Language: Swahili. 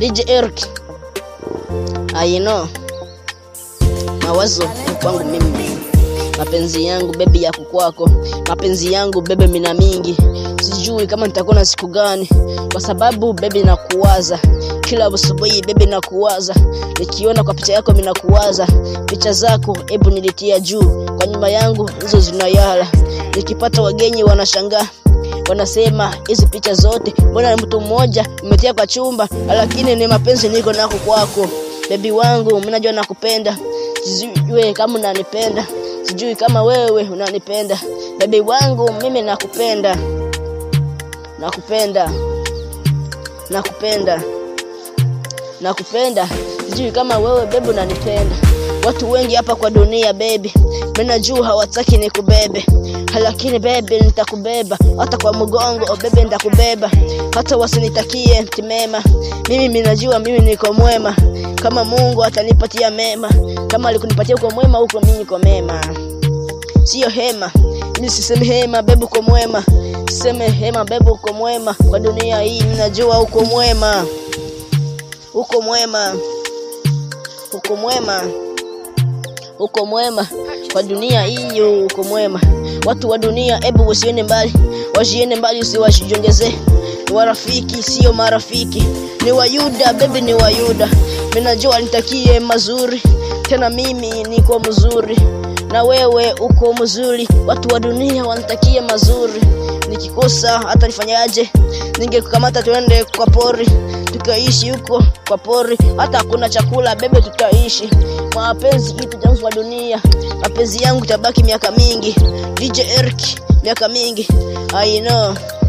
DJ Eric. I know. Mawazo ni kwangu mimi. Mapenzi yangu bebi yako kwako. Mapenzi yangu bebe mina mingi. Sijui kama nitakuwa na siku gani kwa sababu bebi nakuwaza. Kila asubuhi bebi nakuwaza. Nikiona kwa picha yako mina kuwaza. Picha zako hebu nilitia juu. Kwa nyuma yangu hizo zinayala. Nikipata wagenyi wanashangaa wanasema hizi picha zote mbona ni mtu mmoja umetia kwa chumba lakini ni mapenzi niko nako kwako bebi wangu mimi najua nakupenda sijui kama unanipenda sijui kama wewe unanipenda bebi wangu mimi nakupenda nakupenda nakupenda nakupenda sijui kama wewe bebi unanipenda watu wengi hapa kwa dunia bebi mimi najua hawataki nikubebe lakini bebe nitakubeba hata kwa mgongo oh, bebe nitakubeba hata wasinitakie mtimema mimi minajua mimi niko mwema kama mungu atanipatia mema kama alikunipatia uko mwema huko mimi niko mema sio hema mimi sisemi hema bebe uko mwema siseme hema bebe uko mwema kwa dunia hii minajua uko mwema uko mwema uko mwema uko mwema kwa dunia hii uko mwema watu wa dunia hebu wasiende mbali wasiende mbali usiwajongezee ni warafiki sio marafiki ni wayuda bebi ni wayuda minajua nitakie mazuri tena mimi niko mzuri na wewe uko mzuri watu wa dunia wanitakie mazuri nikikosa hata nifanyaje ningekukamata tuende kwa pori tukaishi huko kwa pori hata hakuna chakula bebe tutaishi mapenzi kitu changu wa dunia mapenzi yangu tabaki miaka mingi DJ Eric miaka mingi I know